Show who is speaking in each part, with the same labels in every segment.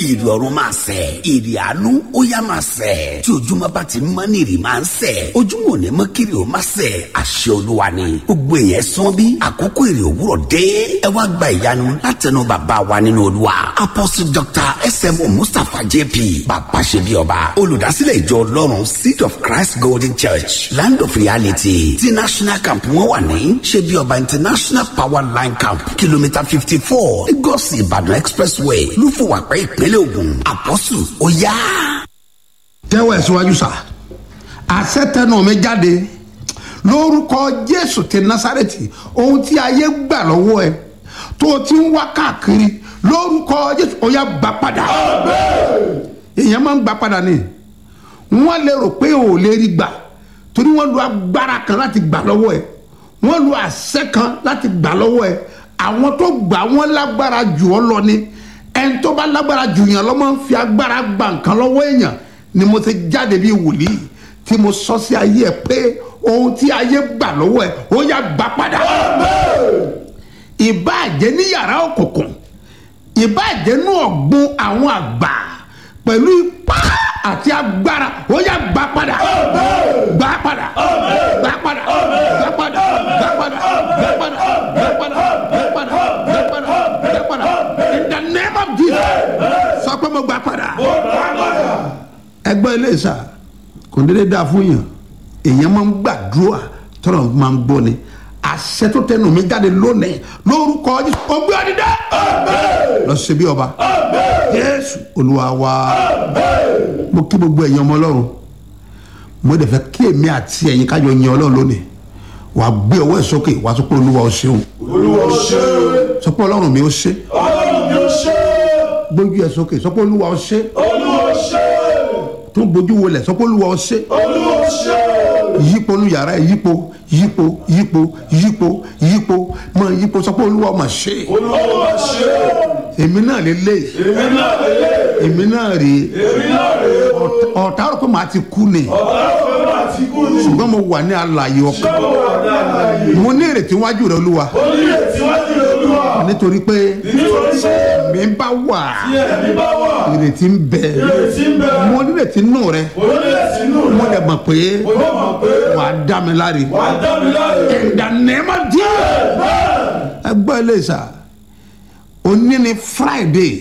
Speaker 1: ìrì ọ̀run máa sẹ̀ ìrì àánú ó yá máa sẹ̀ tí ojúmọ́ bá ti mọ́ ní ìrì máa ń sẹ̀ ojúmọ́ ò ní mọ́ kiri ó máa sẹ̀ àṣẹ olúwa ni gbogbo èèyàn sán bí àkókò ìrì òwúrọ̀ dé ẹ wá gba ìyanu látẹnu bàbá wa nínú olúwa apostle dr smo mustapha jp bàbá ṣe bí ọba olùdásílẹ̀ ìjọ ọlọ́run seed of christ golden church land of reality ti national camp wọn wà ní ṣe bí ọba international power line camp kìlómítà fifty four lagos ìbàdàn expressway lúfọwàpẹ́ ìpínlẹ̀ ògùn àpọ́sù ó yá.
Speaker 2: tẹ́wọ̀ ẹ̀ síwájú sá àṣẹ tẹnu mi jáde lórúkọ jésù ti násàrẹ́tì ohun tí ayé gbà lọ́wọ́ ẹ tó o ti ń wá káàkiri lórúkọ jésù ó yá gbà padà èèyàn máa ń gbà padà ni wọ́n lè rò pé ò lè rí gbà torí wọ́n lu agbára kan láti gbà lọ́wọ́ ẹ wọ́n lu àṣẹ kan láti gbà lọ́wọ́ ẹ àwọn tó gbà wọ́n lágbára jù ọ́ lọ ni ẹni tó bá lágbára jù yàn lọ́mọ ń fi agbára gba nǹkan lọ́wọ́ èèyàn ni mo ti jáde bíi wòlíì tí mo sọ sí ayé ẹ pé ohun tí ayé gbà lọ́wọ́ ẹ ó yá gbà padà. ìbáàjẹ́ ní yàrá òkùnkùn ìbáàjẹ́ ní ọ̀gbun àwọn àgbà pẹ̀lú ipá àti agbára ó yá gbà padà gbà padà gbà padà gbà padà gbà padà gbà padà gbà padà gbà padà gbà padà gbà padà in the name of jesus sọ pé mo gbà padà. ẹgbẹ́ ilé ìsà kò dédé dáa fún yàn èèyàn máa ń gbàdúrà tọ́lọ̀ máa ń gbọ́ ni àṣẹ tó tẹnu mi jáde lónìí lórúkọ ọgbẹ́ ọdídá lọ sí bí ọba jésù olúwa wa mo kí gbogbo ẹ̀yin ọmọ ọlọ́run mo dẹ̀ fẹ́ kí èmi àti ẹ̀yin kájọ yin ọlọ́run lónìí wàá gbé ọwọ́ ẹ̀ sókè wàá sọ pé olúwa ó ṣeun
Speaker 3: olúwa ṣe
Speaker 2: sọ pé ọlọ́run mi ó ṣe
Speaker 3: ọlọ́run mi ó ṣe
Speaker 2: gbójú ẹ̀ sókè sọ pé olúwa ó ṣe
Speaker 3: olúwa ṣe
Speaker 2: tún bójú wọlé sọ pé olúwa ó ṣe
Speaker 3: olúwa ṣe
Speaker 2: yípo nu yàrá ẹ yípo yípo yípo yípo yípo mọ yípo sọ pé olúwa mà ṣe
Speaker 3: olúwa ṣe
Speaker 2: èmi náà lè lé
Speaker 3: èmi náà lélẹ̀
Speaker 2: èmi náà rèé
Speaker 3: èmi náà rèé o
Speaker 2: ọ̀tá rò pé màá ti kú ni
Speaker 3: ọ̀tá ọ̀fẹ́ máa ti kú ni
Speaker 2: ṣùgbọ́n mo wà ní alàyè ọkàn
Speaker 3: ṣé mo wà ní àlàyé
Speaker 2: mo ní ìrètí wájú rẹ olúwa
Speaker 3: ó ní ètí wájú olúwa
Speaker 2: nítorí pé
Speaker 3: nítorí pé
Speaker 2: mi bá wà
Speaker 3: tí ẹ̀mí bá wà
Speaker 2: ìrètí ń bẹ
Speaker 3: ìrètí ń bẹ
Speaker 2: mo ní ìrètí nù rẹ
Speaker 3: ó ní ètí nù
Speaker 2: mo
Speaker 3: rẹ̀
Speaker 2: dẹ̀ mọ̀ pé
Speaker 3: ó mọ̀ pé
Speaker 2: wà á dá mi láre
Speaker 3: wà á dá mi láre
Speaker 2: in the name of Jesus ẹgbẹ́ ilé ìsà òní ni friday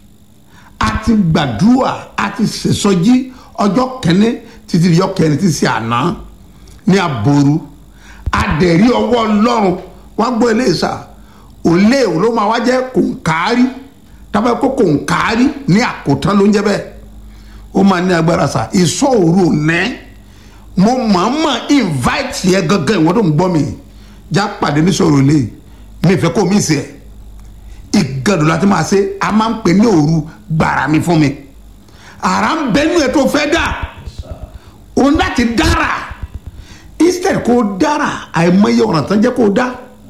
Speaker 2: a ti gbàdúrà a ti ṣèṣọjí ọjọ́ kẹ́ni títí di ọjọ́ kẹrin títí àná ní aboru adẹ̀rí ọwọ́ ọlọ́run wá gbọ́ ilé ìsà òlé òun ló máa wá jẹ́ kòǹkárí tábà kó kòǹkárí ní àkótán ló ń jẹ́ bẹ́ẹ̀ ó máa ní agbára sà ìsọ òru òní mo mọ̀ọ́mọ̀ invite yẹ gangan ìwọ́n tó ń gbọ́ mi já pàdé ní sọ̀rọ̀ lé mi fẹ́ kó mi sẹ́ ìgàdùn láti máa ṣe a máa ń pè ní òru gbàrà mi fún mi ara ń bẹ nínú ẹ tó fẹ́ dà òun láti dára instead kó dára àìmọye ọ̀ràn tán jẹ́ kó dá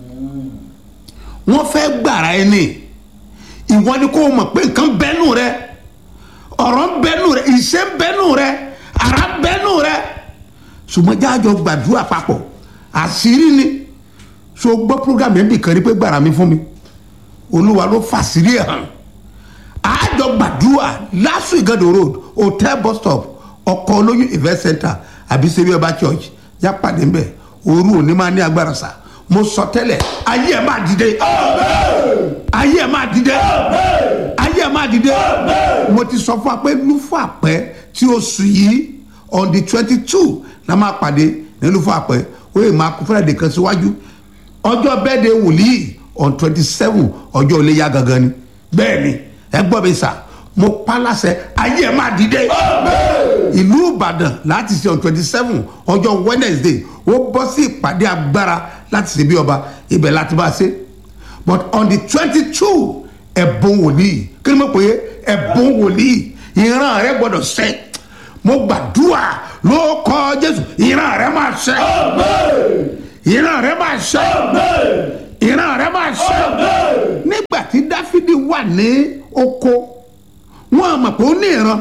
Speaker 2: wọ́n fẹ́ gbàrà ẹ ní ìwọ ni kó mọ̀ pé nǹkan bẹ́nu rẹ ọ̀rọ̀ ń bẹ́nu rẹ ìṣe ń bẹ́nu rẹ ara ń bẹ́nu rẹ ṣùgbọ́n jáàjọ gbàdúrà papọ̀ àṣírí ni so gbọ́ program yẹn bì kan rí pé gbàrà mi fún mi olúwa ló fàṣírí ẹ̀ hàn àjọ gbàdúrà lásù ìgàdò road hotel bus stop ọkọ̀ olóyún event center àbí sẹ́bí ọba church yá pàdé ń bẹ̀ òru òní máa ní agbára sá mo sọ tẹ́lẹ̀ ayé ẹ̀ máa dìde ayé ẹ̀ máa dìde ayé ẹ̀ máa dìde mo ti sọ fún wa pé lúfọ̀ àpẹ́ tí oṣù yìí on the twenty two la máa pàdé ní lúfọ̀ àpẹ́ ó yẹ máa kú fúnra kan síwájú ọjọ́ bẹ́ẹ̀dẹ̀ wòlíì on twenty seven ọjọ́ ilé yá gangan ni bẹ́ẹ̀ ni ẹ gbọ́ mi sà mo pa láṣẹ ayé ẹ̀ máa dìde ìlú ìbàdàn láti ṣe on twenty seven ọjọ́ wednesday ó bọ́ sí ìpàdé agbára láti ṣe bí ọba ibẹ̀ láti bá a ṣe but on the twenty two ẹ̀bùn wòlíì kí ni mo pè é ẹ̀bùn wòlíì ìran rẹ gbọ́dọ̀ ṣẹ mo gbàdúrà ló kọ jésù ìran rẹ máa ṣẹ ìran rẹ máa ṣẹ ìran rẹ máa ṣẹ nígbà tí dáfídì wà ní oko wọn mọ̀ pé ó ní ìran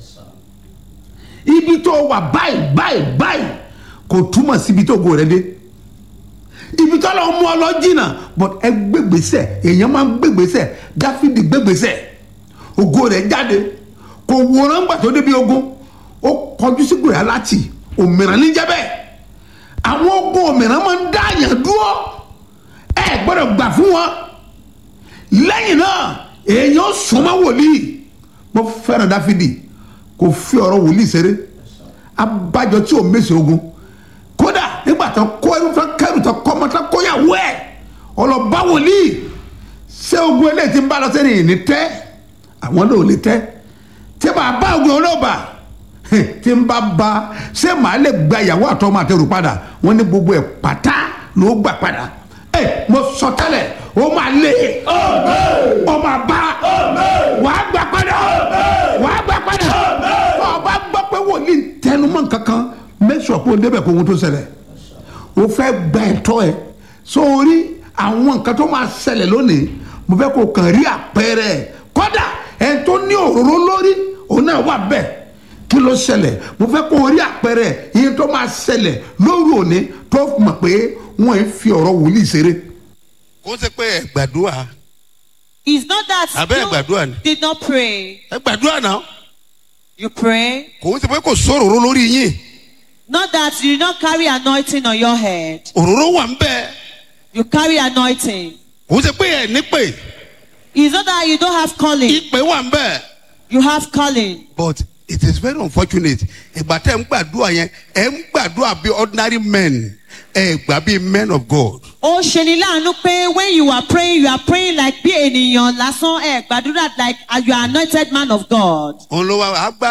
Speaker 2: ibi tó wà báyìí báyìí báyìí kò túmọ̀ síbi tó go rẹ dé ibi tó lọ mú ọ lọ jìnnà but ẹ gbégbèsè èèyàn máa ń gbégbèsè dáfídì gbégbèsè ògo rẹ̀ jáde kò wòran gbà tó débi ogun ó kọjú sí gbòòrà láti òmìrán ní jẹ́bẹ̀ àwọn ogun òmìrán máa ń dá àyàn dúró ẹ gbọ́dọ̀ gbà fún wọn lẹ́yìn náà èèyàn súnmọ́ wòlíì mo fẹ́ràn dáfídì kò fi ọ̀rọ̀ wòlíì ṣeré abájọ tí ò mèsì ogun kódà nígbà tó kó ẹrú tó kẹrù tó kọ́ ọmọ tó kóyàwó ẹ̀ ọlọ́ba wòlíì ṣé ogun eléyìí ti ń bá lọ sẹ́ni ìní tẹ́ àwọn náà ò lè tẹ́ tí màá bá ogun ọlọ́ba tí ń bá ba ṣé màá lè gba ìyàwó àtọmọ àtẹrù padà wọn ní gbogbo ẹ̀ pátá ló gbà padà ẹ mo sọ tẹ́lẹ̀ ó máa lé ó máa bá wàá gbà padà wàá gbà padà ọba gbọ́ pé wòlíì tẹnumọ́ kankan mẹ́sàn-án kó o débẹ̀ kó ohun tó ṣẹlẹ̀ o fẹ́ gba ẹ̀tọ́ ẹ̀ sórí àwọn nǹkan tó máa ṣẹlẹ̀ lónìí mo fẹ́ kó o kàn rí àpẹẹrẹ ẹ̀ kọ́dà ẹ̀ tó ní òróró lórí òun náà wà bẹ́ẹ̀ kí ló ṣẹlẹ̀ mo fẹ́ kó o rí àpẹẹrẹ iye tó máa ṣẹlẹ̀ lórí òní tó mọ̀ pé wọ́n ń fi ọ̀rọ̀ wòlíì ṣeré.
Speaker 4: kó ṣe pé ẹ gbàdúrà
Speaker 5: It's not that
Speaker 4: Abẹ́ gbàdúrà ni.
Speaker 5: you did not pray.
Speaker 4: ẹ gbàdúrà náà
Speaker 5: You pray.
Speaker 4: kò ṣe pé kò sóròró lórí yín
Speaker 5: Not that you did not carry anointing on your head.
Speaker 4: òróró wà ń bẹ
Speaker 5: You carry anointing.
Speaker 4: kò ṣe pé ẹ nípè
Speaker 5: It's not that you don't have calling.
Speaker 4: ìpè wà ń bẹ
Speaker 5: You have calling.
Speaker 4: but it is very unfortunate ìgbà tẹ́ ń gbàdúrà yẹn ẹ ń gbàdúrà bí ordinary men ẹ gbà bí men of God.
Speaker 5: Ó ṣe ni láàánú pé when you are praying you are praying like bí ènìyàn lásán ẹ̀ gbàdúrà like you are anointed man of God.
Speaker 4: òun ló wá àgbà